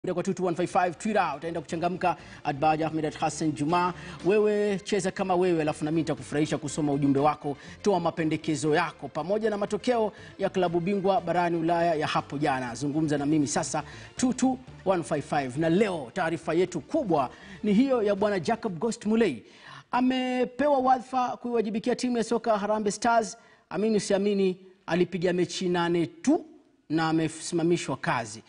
kwa 22155 Twitter utaenda kuchangamka Adbaja Ahmed at Hassan Juma. Wewe cheza kama wewe, alafu nami nitakufurahisha kusoma ujumbe wako. Toa mapendekezo yako pamoja na matokeo ya klabu bingwa barani Ulaya ya hapo jana. Zungumza na mimi sasa 22155. Na leo taarifa yetu kubwa ni hiyo ya bwana Jacob Ghost Mulee amepewa wadhifa kuiwajibikia timu ya soka Harambee Stars. Amini usiamini, alipiga mechi nane tu na amesimamishwa kazi.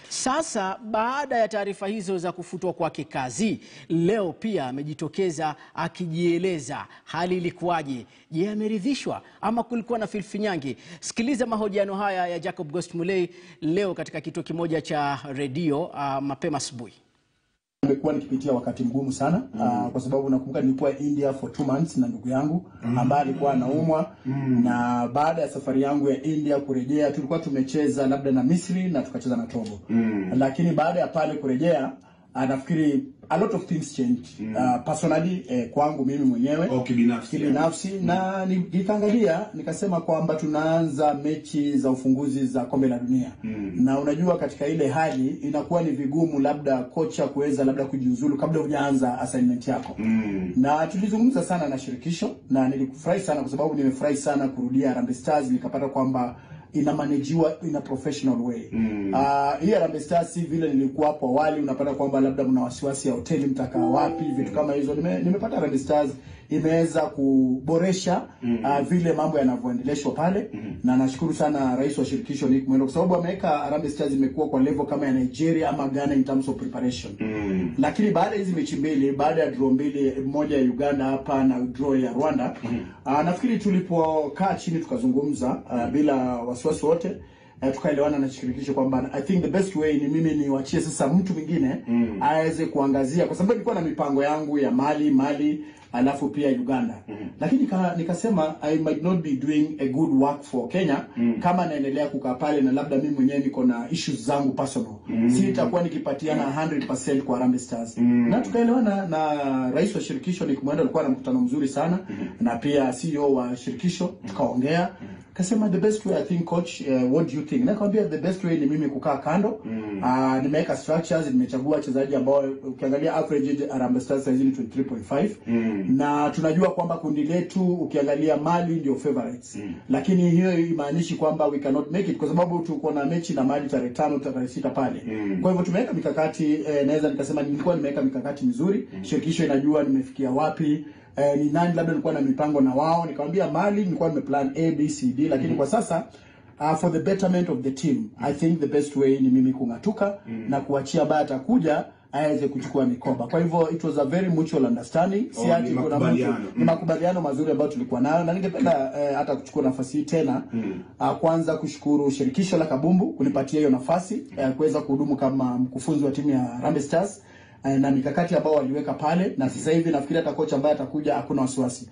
Sasa baada ya taarifa hizo za kufutwa kwake kazi, leo pia amejitokeza akijieleza hali ilikuwaje. Je, ameridhishwa ama kulikuwa na filfinyange? Sikiliza mahojiano haya ya Jacob Ghost Mulee leo katika kituo kimoja cha redio uh, mapema asubuhi. Nimekuwa nikipitia wakati mgumu sana mm. uh, kwa sababu nakumbuka nilikuwa India for two months na ndugu yangu mm. ambaye alikuwa anaumwa mm. na baada ya safari yangu ya India kurejea, tulikuwa tumecheza labda na Misri na tukacheza na Togo mm. lakini baada ya pale kurejea uh, nafikiri a lot of things changed mm. uh, personally eh, kwangu mimi mwenyewe Oh, kibinafsi. kibinafsi na ni- nikaangalia nikasema kwamba tunaanza mechi za ufunguzi za kombe la dunia mm. na unajua katika ile hali inakuwa ni vigumu labda kocha kuweza labda kujiuzulu kabla hujaanza assignment yako Mm. na tulizungumza sana na shirikisho na nilikufurahi sana kwa sababu nimefurahi sana kurudia Harambee Stars nikapata kwamba inamanejiwa in a professional way mm. uh, hii Harambee Stars si vile nilikuwa hapo awali unapata kwamba labda mna wasiwasi ya hoteli mtakaa wapi vitu kama hizo Nime, nimepata Harambee Stars imeweza kuboresha mm. uh, vile mambo yanavyoendeleshwa pale mm. na nashukuru sana rais wa shirikisho Nick Mwendo kwa sababu ameweka Harambee Stars imekuwa kwa level kama ya Nigeria ama Ghana in terms of preparation Mm. lakini baada ya hizi mechi mbili baada ya draw mbili moja ya Uganda hapa na draw ya Rwanda uh, nafikiri tulipokaa chini tukazungumza uh, bila wasiwasi wote uh, tukaelewana na shirikisho kwamba I think the best way ni mimi niwachie sasa mtu mwingine mm. aweze kuangazia kwa sababu nilikuwa na mipango yangu ya Mali Mali alafu pia Uganda mm-hmm. lakini nika, nikasema I might not be doing a good work for Kenya mm. kama naendelea kukaa pale na labda mimi mwenyewe niko na issues zangu personal mm. si itakuwa nikipatiana 100% kwa Harambee Stars mm. na tukaelewana na rais wa shirikisho Nick Mwendo alikuwa na mkutano mzuri sana mm. na pia CEO wa shirikisho tukaongea kasema the best way I think coach uh, what do you think nakwambia the best way ni mimi kukaa kando mm. uh, nimeweka structures nimechagua wachezaji ambao ukiangalia average age Harambee Stars saizi ni 23.5 mm. na tunajua kwamba kundi letu ukiangalia Mali ndio favorites mm. lakini hiyo imaanishi kwamba we cannot make it kwa sababu tuko na mechi na Mali tarehe tano tarehe sita pale mm. kwa hivyo tumeweka mikakati eh, naweza nikasema nilikuwa nimeweka mikakati mizuri mm. shirikisho inajua nimefikia wapi eh, ni nani labda nilikuwa na mipango na wao nikamwambia Mali nilikuwa nimeplan A B C D lakini mm. kwa sasa uh, for the betterment of the team I think the best way ni mimi kung'atuka mm. na kuachia ambaye atakuja aweze kuchukua mikoba. Kwa hivyo it was a very mutual understanding. Si Oh, ati ni kuna mtu makubaliano. ni makubaliano mazuri ambayo tulikuwa nayo, na ningependa eh, hata kuchukua nafasi hii tena mm. uh, kwanza kushukuru shirikisho la kabumbu kunipatia hiyo nafasi eh, kuweza kuhudumu kama mkufunzi wa timu ya Harambee Stars eh, na mikakati ambao waliweka pale, na sasa hivi nafikiri hata kocha ambaye atakuja hakuna wasiwasi.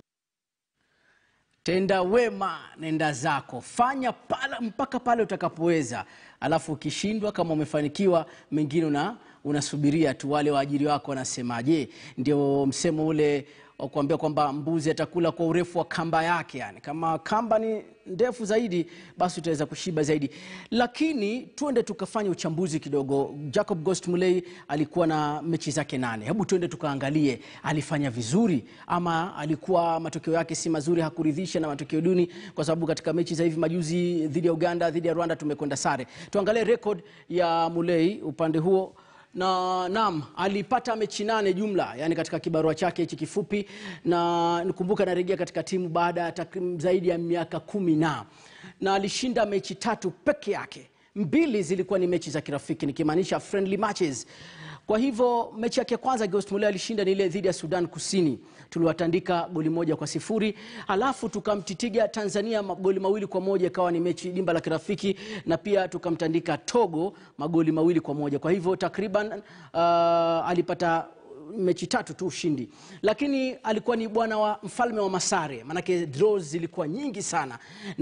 Tenda wema, nenda zako, fanya pala, mpaka pale utakapoweza, alafu ukishindwa, kama umefanikiwa, mengine una unasubiria tu wale waajiri wako wanasemaje. Ndio msemo ule wa kuambia kwamba mbuzi atakula kwa urefu wa kamba yake, yani kama kamba ni ndefu zaidi, basi utaweza kushiba zaidi. Lakini tuende tukafanya uchambuzi kidogo. Jacob Ghost Mulee alikuwa na mechi zake nane. Hebu tuende tukaangalie alifanya vizuri ama alikuwa matokeo yake si mazuri, hakuridhisha na matokeo duni, kwa sababu katika mechi za hivi majuzi dhidi ya Uganda, dhidi ya Rwanda tumekwenda sare. Tuangalie record ya Mulee upande huo na naam, alipata mechi nane jumla, yani katika kibarua chake hichi kifupi, na nikumbuka anarejea katika timu baada ya takriban zaidi ya miaka kumi na na alishinda mechi tatu peke yake, mbili zilikuwa ni mechi za kirafiki, nikimaanisha friendly matches. Kwa hivyo mechi yake ya kwanza Ghost Mulee alishinda ni ile dhidi ya Sudan Kusini, tuliwatandika goli moja kwa sifuri. Halafu tukamtitiga Tanzania magoli mawili kwa moja, ikawa ni mechi dimba la kirafiki, na pia tukamtandika Togo magoli mawili kwa moja. Kwa hivyo takriban uh, alipata mechi tatu tu ushindi, lakini alikuwa ni bwana wa mfalme wa masare, maanake draws zilikuwa nyingi sana,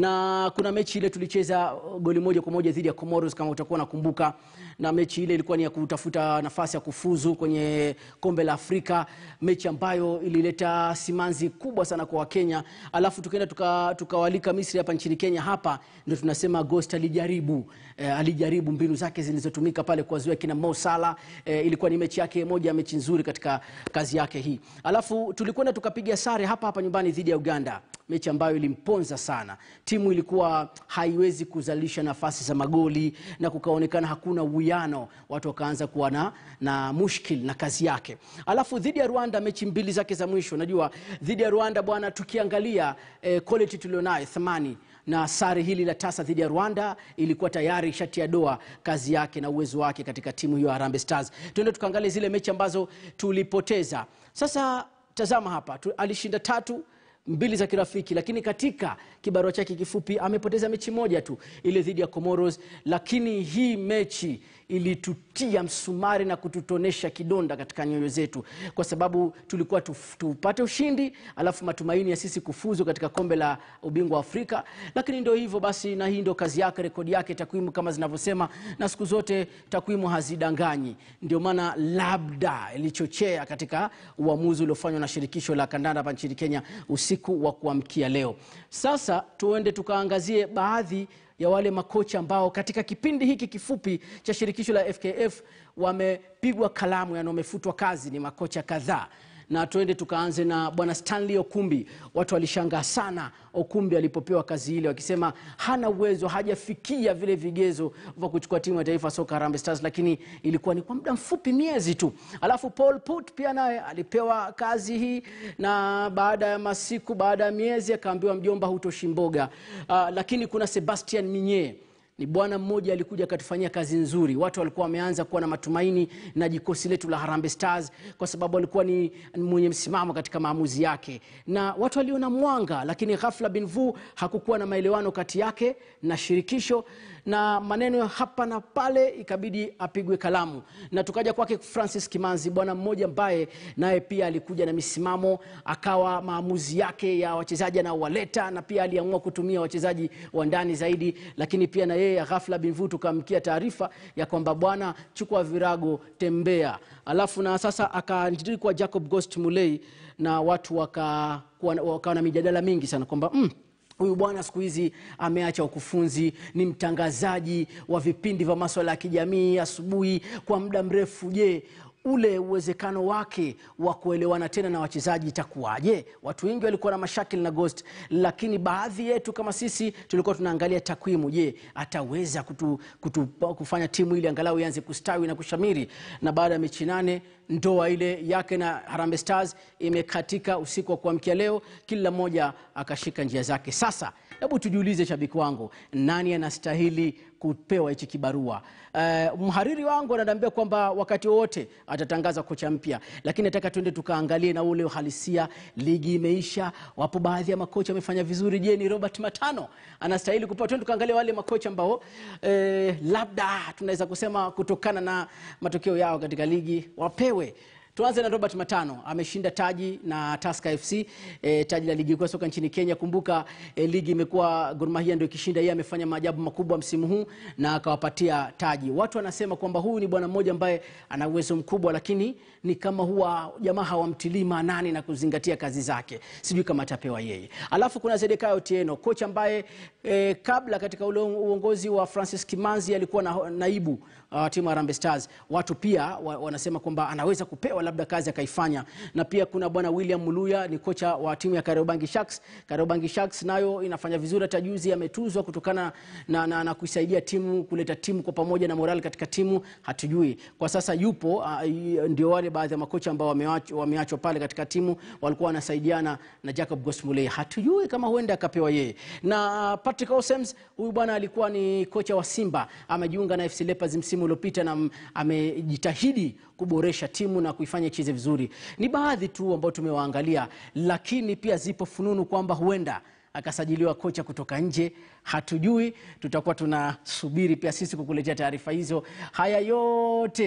na kuna mechi ile tulicheza goli moja kwa moja dhidi ya Comoros kama utakuwa nakumbuka, na mechi ile ilikuwa ni ya kutafuta nafasi ya kufuzu kwenye kombe la Afrika, mechi ambayo ilileta simanzi kubwa sana kwa Wakenya. Alafu tukaenda tuka- tukawalika Misri hapa nchini Kenya. Hapa ndio tunasema Ghost alijaribu eh, alijaribu mbinu zake zilizotumika pale kuwazuia kina Mo Salah. Eh, ilikuwa ni mechi yake moja ya mechi nzuri katika kazi yake hii. Alafu tulikwenda tukapiga sare hapa hapa nyumbani dhidi ya Uganda, mechi ambayo ilimponza sana. Timu ilikuwa haiwezi kuzalisha nafasi za magoli na kukaonekana hakuna uwiano, watu wakaanza kuwa na, na mushkil na kazi yake. Alafu dhidi ya Rwanda, mechi mbili zake za mwisho, najua dhidi ya Rwanda bwana, tukiangalia eh, quality tulionayo thamani na sare hili la tasa dhidi ya Rwanda ilikuwa tayari shati ya doa kazi yake na uwezo wake katika timu hiyo ya Harambee Stars. Tuende tukaangalie zile mechi ambazo tulipoteza. Sasa tazama hapa tu, alishinda tatu mbili za kirafiki, lakini katika kibarua chake kifupi amepoteza mechi moja tu, ile dhidi ya Comoros. Lakini hii mechi ilitutia msumari na kututonesha kidonda katika nyoyo zetu, kwa sababu tulikuwa tuf- tupate ushindi, alafu matumaini ya sisi kufuzu katika kombe la ubingwa wa Afrika. Lakini ndio hivyo basi, na hii ndio kazi yake, rekodi yake, takwimu kama zinavyosema, na siku zote takwimu hazidanganyi. Ndio maana labda ilichochea katika uamuzi uliofanywa na shirikisho la kandanda hapa nchini Kenya usiku wa kuamkia leo. Sasa tuende tukaangazie baadhi ya wale makocha ambao katika kipindi hiki kifupi cha shirikisho la FKF wamepigwa kalamu, yani wamefutwa kazi. Ni makocha kadhaa, na tuende tukaanze na bwana Stanley Okumbi. Watu walishangaa sana Okumbi alipopewa kazi ile, wakisema hana uwezo, hajafikia vile vigezo vya kuchukua timu ya taifa soka Harambee Stars, lakini ilikuwa ni kwa muda mfupi, miezi tu. Alafu Paul Put pia naye alipewa kazi hii, na baada ya masiku, baada ya miezi akaambiwa mjomba, hutoshi mboga. Uh, lakini kuna Sebastian Minye ni bwana mmoja alikuja akatufanyia kazi nzuri. Watu walikuwa wameanza kuwa na matumaini na jikosi letu la Harambee Stars kwa sababu alikuwa ni mwenye msimamo katika maamuzi yake, na watu waliona mwanga, lakini ghafla bin vu hakukuwa na maelewano kati yake na shirikisho na maneno hapa na pale, ikabidi apigwe kalamu, na tukaja kwake Francis Kimanzi, bwana mmoja ambaye naye pia alikuja na misimamo, akawa maamuzi yake ya wachezaji anaowaleta, na pia aliamua kutumia wachezaji wa ndani zaidi, lakini pia na yeye ghafla binvu tukamkia taarifa ya kwamba bwana, chukua virago, tembea. Alafu na sasa akaandikwa Jacob Ghost Mulei, na watu wakawa waka na mijadala mingi sana kwamba mm, huyu bwana siku hizi ameacha ukufunzi, ni mtangazaji wa vipindi vya maswala ya kijamii asubuhi kwa muda mrefu. Je, ule uwezekano wake wa kuelewana tena na wachezaji itakuwaje? Watu wengi walikuwa na mashakili na Ghost, lakini baadhi yetu kama sisi tulikuwa tunaangalia takwimu. Je, ataweza kutu, kutu, kufanya timu ile angalau ianze kustawi na kushamiri? Na baada ya mechi nane ndoa ile yake na Harambee Stars imekatika usiku wa kuamkia leo, kila mmoja akashika njia zake. Sasa hebu tujiulize, shabiki wangu, nani anastahili kupewa hichi kibarua? Uh, mhariri wangu ananiambia kwamba wakati wowote atatangaza kocha mpya, lakini nataka tuende tukaangalie na ule uhalisia. Ligi imeisha, wapo baadhi ya makocha wamefanya vizuri. Je, ni Robert Matano anastahili kupewa? Tuende tukaangalia wale makocha ambao eh, labda tunaweza kusema kutokana na matokeo yao katika ligi wapewe Tuanze na Robert Matano, ameshinda taji na Tusker FC e, taji la ligi kuu ya soka nchini Kenya. Kumbuka e, ligi imekuwa Gor Mahia ndio ikishinda, yeye amefanya maajabu makubwa msimu huu na akawapatia taji. Watu wanasema kwamba huyu ni bwana mmoja ambaye ana uwezo mkubwa, lakini ni kama huwa jamaa hawamtilii maanani na kuzingatia kazi zake. Sijui kama atapewa yeye. Alafu kuna Zedekaya Otieno, kocha ambaye e, kabla katika ule uongozi wa Francis Kimanzi alikuwa na, naibu uh, timu ya Harambee Stars. Watu pia wa, wanasema kwamba anaweza kupewa labda kazi akaifanya. Na pia kuna bwana William Muluya ni kocha wa timu ya Kariobangi Sharks. Kariobangi Sharks nayo inafanya vizuri, hata juzi ametuzwa kutokana na, na, na kuisaidia timu kuleta timu kwa pamoja na morali katika timu. Hatujui kwa sasa yupo uh, ndio wale baadhi ya makocha ambao wameachwa wameachwa pale katika timu walikuwa wanasaidiana na Jacob Gosmulei. Hatujui kama huenda akapewa yeye. Na uh, Patrick Osems huyu bwana alikuwa ni kocha wa Simba, amejiunga na FC Leopards msimu uliopita na amejitahidi kuboresha timu na kuifanya icheze vizuri. Ni baadhi tu ambao tumewaangalia, lakini pia zipo fununu kwamba huenda akasajiliwa kocha kutoka nje. Hatujui, tutakuwa tunasubiri pia sisi kukuletea taarifa hizo. Haya yote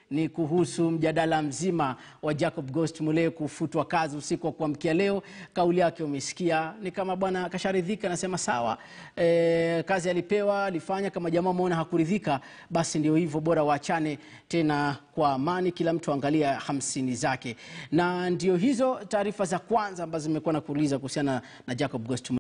ni kuhusu mjadala mzima wa Jacob Ghost Mulee kufutwa kazi usiku wa kuamkia leo. Kauli yake umesikia, ni kama bwana kasharidhika, anasema sawa, e, kazi alipewa alifanya. Kama jamaa umeona hakuridhika, basi ndio hivyo, bora waachane tena kwa amani, kila mtu angalia hamsini zake. Na ndio hizo taarifa za kwanza ambazo zimekuwa na kuuliza kuhusiana na Jacob Ghost Mulee.